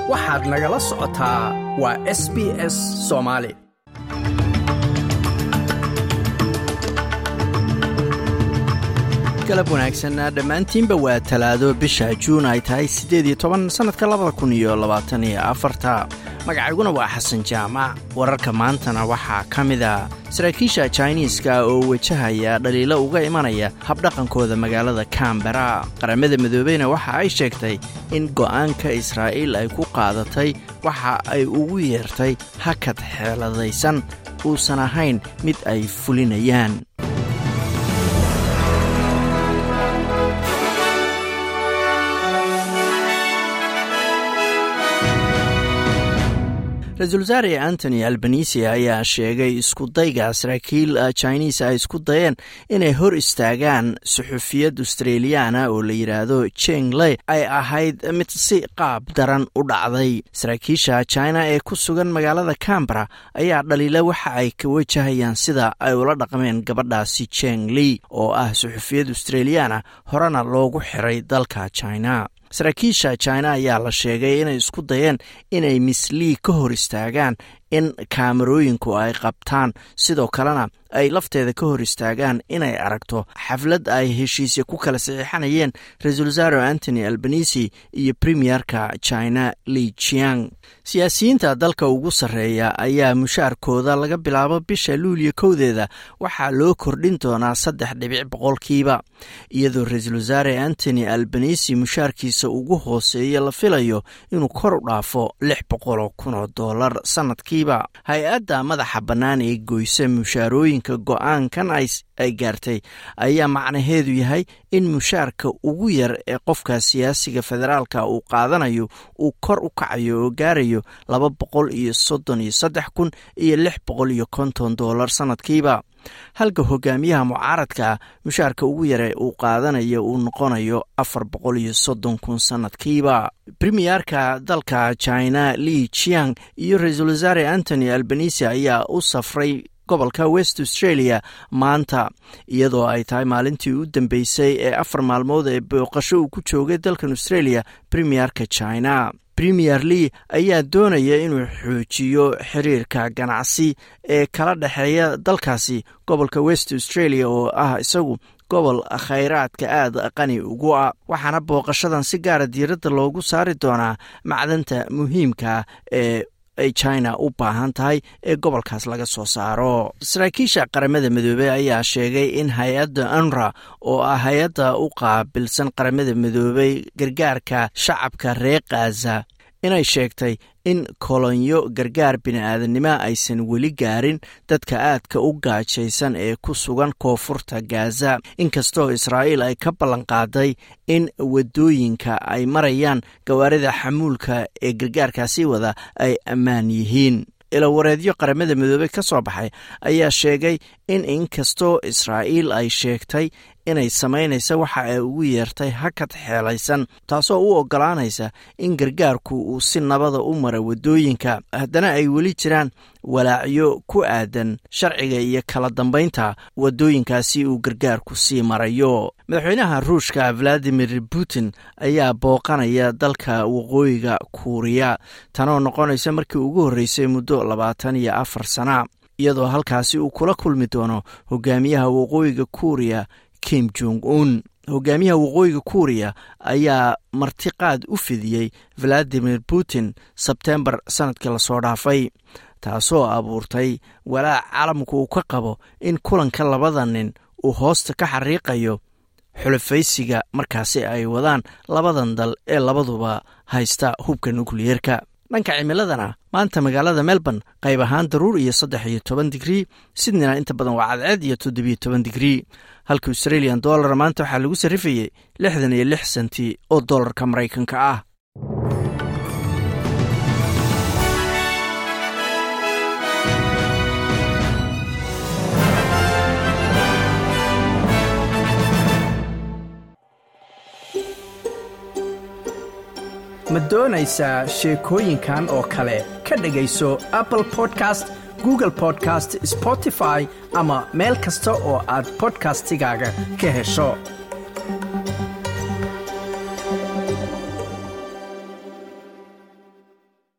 waxaad nagala socotaa waa s b s soomaali galab wanaagsan dhammaantiinba waa talaado bisha juun ay tahay siddeed iyo toban sannadka labada kun iyo labaatan iyo afarta magacayguna waa xasan jaamac wararka maantana waxaa ka mid a saraakiisha jiniiska oo wajahaya dhaliilo uga imanaya habdhaqankooda magaalada kambera qaramada midoobeyna waxa ay sheegtay in go'aanka israa'iil ay ku qaadatay waxa ay ugu yeertay hakad xeeladaysan uusan ahayn mid ay fulinayaan ra-iisul wasaare antony albanisi ayaa sheegay iskudayga saraakiil jiniis ay isku dayeen inay hor istaagaan suxufiyad australiyaana oo la yidhaahdo jengley ay ahayd mid si qaab daran u dhacday saraakiisha china ee ku sugan magaalada cambara ayaa dhaliila waxa ay ka wajahayaan sida ay ula dhaqmeen gabadhaasi jengley oo ah suxufiyad australiyaana horena loogu xiray dalka china saraakiisha china ayaa la sheegay inay isku dayeen inay mislii ka hor istaagaan in kaamarooyinku ay qabtaan sidoo kalena ay lafteeda ka hor istaagaan inay aragto xaflad ay heshiisya ku kala saxiixanayeen ra-iisul wasaare antony albanisi iyo premierka china li jiang siyaasiyiinta dalka ugu sarreeya ayaa mushaarkooda laga bilaabo bisha luuliyo kowdeeda waxaa loo kordhin doonaa saddex dhibic boqolkiiba iyadoo ra-iisul wasaare antony albanisi mushaarkiisa ugu hooseeya la filayo inuu kor u dhaafo lix boqoloo kun oo dollar sanadkii hay-adda madaxa bannaan ee goysa mushaarooyinka go-aankan ay gaartay ayaa macnaheedu yahay in mushaarka ugu yar ee qofka siyaasiga federaalka uu qaadanayo uu kor u kacayo oo gaarayo laba boqol iyo soddon iyo saddex kun iyo lix boqol iyo konton dollar sanadkiiba halka hogaamiyaha mucaaradka mushaarka ugu yare uu qaadanayo uu noqonayo afar boqol iyo soddon kun sanadkiiba premiyerka dalka china li jiang iyo ra-iisul wasaare antony albanisi ayaa u safray gobolka west australia maanta iyadoo ay tahay maalintii u dambeysay ee afar maalmood ee booqasho uu ku joogay dalkan australia premiyerka china premier lee ayaa doonaya inuu xoojiyo xiriirka ganacsi ee kala dhexeeya dalkaasi gobolka west australia oo ah isagu gobol khayraadka aada qani ugu ah waxaana booqashadan si gaara diiradda loogu saari doonaa macdanta muhiimka ee ay china u baahan tahay ee gobolkaas laga soo saaro saraakiisha qaramada midoobey ayaa sheegay in hay-adda anra oo ah hay-adda u qaabilsan qaramada midoobey gargaarka shacabka reer khaza inay sheegtay in kolonyo gargaar bini-aadanimo aysan weli gaarin dadka aadka u gaajaysan ee ku sugan koonfurta gaza inkastoo israa'iil ay ka ballanqaaday in waddooyinka ay marayaan gawaarida xamuulka ee gargaarkaasi wada ay ammaan yihiin ilawareedyo qaramada midoobey ka soo baxay ayaa sheegay in inkastoo israa'iil ay sheegtay inay samaynaysa waxa ay ugu yeertay hakad xeelaysan taasoo u oggolaanaysa in gargaarku uu si nabada u mara waddooyinka haddana ay weli jiraan walaacyo ku aadan sharciga iyo kala dambaynta waddooyinkaasi uu gargaarku sii marayo madaxweynaha ruushka valadimir putin ayaa booqanaya dalka waqooyiga kuuriya tanoo noqonaysa markii ugu horreysay muddo labaatan iyo afar sana iyadoo halkaasi uu kula kulmi doono hogaamiyaha waqooyiga kuuriya kim jong un hogaamiyaha waqooyiga kuuriya ayaa martiqaad u fidiyey valadimir putin sebtembar sanadkii lasoo dhaafay taasoo abuurtay walaac caalamku uu ka qabo in kulanka labada nin uu hoosta ka xariiqayo xulafaysiga markaasi ay wadaan labadan dal ee labaduba haysta hubka nukliyeerka dhanka cimiladana maanta magaalada melbourne qayb ahaan daruur iyo saddex iyo toban digrii sidnina inta badan waa cadceed iyo toddobiyo toban digrii halka australian dollar maanta waxaa lagu sarrifayey lixdan iyo lix senti oo dollarka maraykanka ah ma doonaysaa sheekooyinkan oo kale ka dhegayso apple podcast google podcast spotify ama meel kasta oo aad bodkastigaaga ka hesho